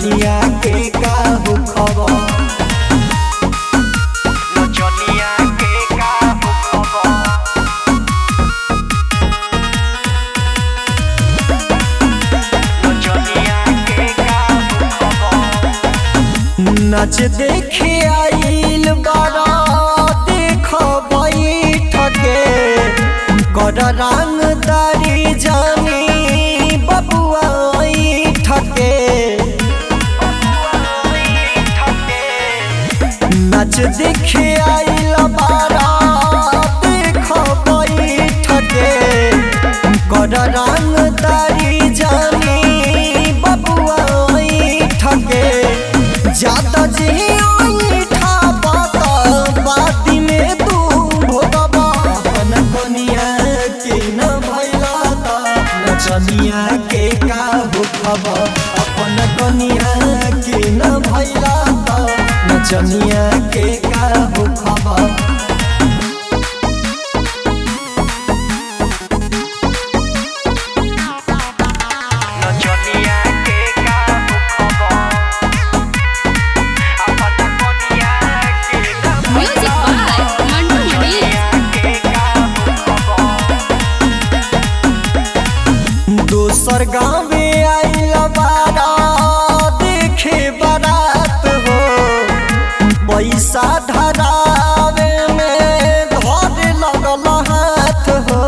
नचनिया के का हो खबर नचनिया के का हो खबर नचनिया के का हो खबर नच देखे आइल बारा देख बैठके कर रंगदारी जानी बबुआ ठके नच देखे आइल बारा देख बैठके कर रंगदारी जानी बबुआ ठके जाता जी ठा बाता बाती में तू भोगबा अपन कोनिया के न भैला ता नचनिया के का हो खबर अपन कोनिया के न भैला ता नचनिया के का हो खबर नचनिया के का हो खबर अपन कोनिया के ना Music by Mandu Mani. के का हो खबर दोसर गाँव में आइल बारा देखे बारात हो पैसा धरावे में धर लगल हाथ हो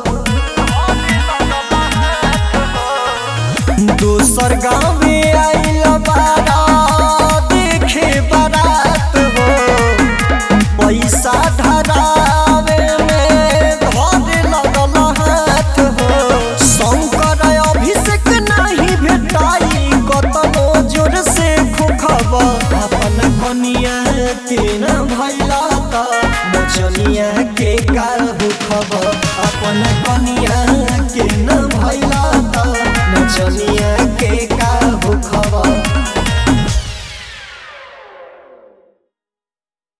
दोसर गाँव में आइल बारा देखे बारात हो पैसा धरावे में धर लगल हाथ हो शंकर अभिषेक नहीं भेटाई कतनो जोर से खोखब अपन कनिया के न भैला त नचनिया के का हो खबर अपन कनिया के न भैला त नचनिया